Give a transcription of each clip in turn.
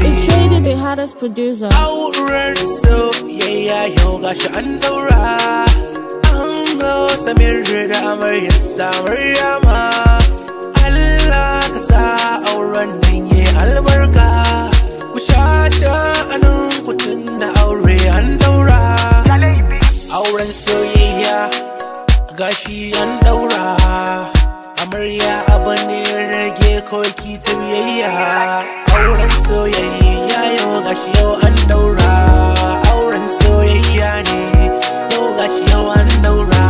shagali It traded the hottest producer. auren soyayya yau gashi an daura an go samir da amarya samar yama Allah ka sa auren nan yi albarka ku sha sha'anin kutun da aure an daura auren soyayya gashi an daura amarya abu ne rage koki ta biyayya auren soyayya yau gashi yau an daura auren soyayya ne yau gashi yau an daura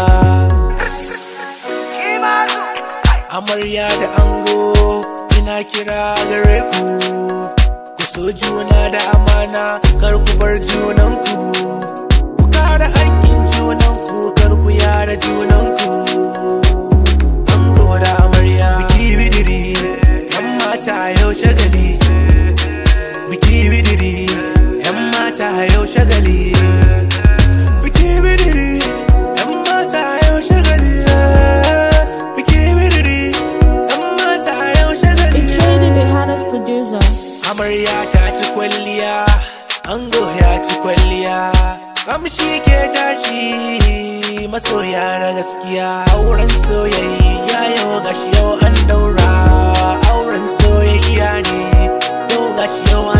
amarya da ango ina kira gare ku ku so juna da amana kar ku bar junanku ku kare haƙƙin junanku kar ku yara junanku ango da amarya biki bidiri yan mata yau shagali biki bidiri yan mata yau shagali biki bidiri yan mata yau shagali biki bidiri yan mata yau shagali It traded the hottest producer. amarya ta ci kwalliya ango ya ci kwalliya kamshi ke tashi masoya na gaskiya auren soyayya yau gashi yau an daura auren soyayya ne yau gashi yau